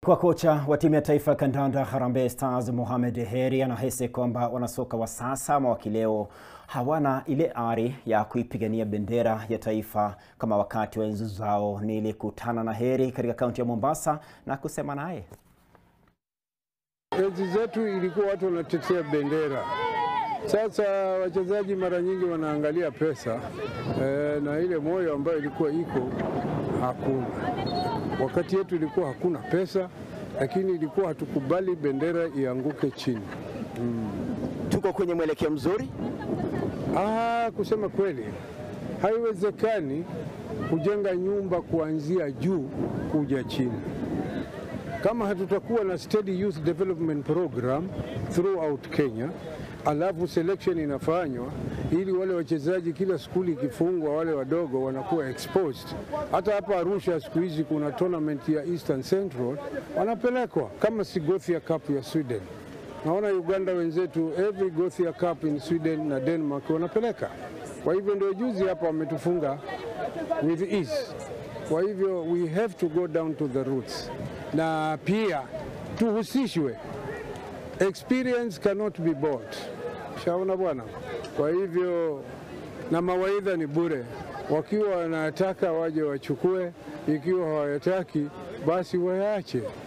Kwa kocha wa timu ya taifa ya kandanda Harambee Stars Mohamed Heri anahisi kwamba wanasoka wa sasa ama wa kileo hawana ile ari ya kuipigania bendera ya taifa kama wakati wa enzi zao. Nilikutana na Heri katika kaunti ya Mombasa na kusema naye. Enzi zetu ilikuwa watu wanatetea bendera. Sasa wachezaji mara nyingi wanaangalia pesa e, na ile moyo ambayo ilikuwa iko hakuna. Wakati yetu ilikuwa hakuna pesa, lakini ilikuwa hatukubali bendera ianguke chini. Mm. Tuko kwenye mwelekeo mzuri. Ah, kusema kweli haiwezekani kujenga nyumba kuanzia juu kuja chini kama hatutakuwa na steady youth development program throughout Kenya, alafu selection inafanywa ili wale wachezaji kila skuli ikifungwa, wale wadogo wanakuwa exposed. Hata hapa Arusha siku hizi kuna tournament ya Eastern Central wanapelekwa kama si Gothia Cup ya Sweden. Naona Uganda wenzetu every Gothia Cup in Sweden na Denmark wanapeleka. Kwa hivyo ndio juzi hapa wametufunga with ease. Kwa hivyo we have to go down to the roots na pia tuhusishwe. Experience cannot be bought. Shaona bwana. Kwa hivyo na mawaidha ni bure, wakiwa wanataka waje wachukue, ikiwa hawayataki basi wayaache.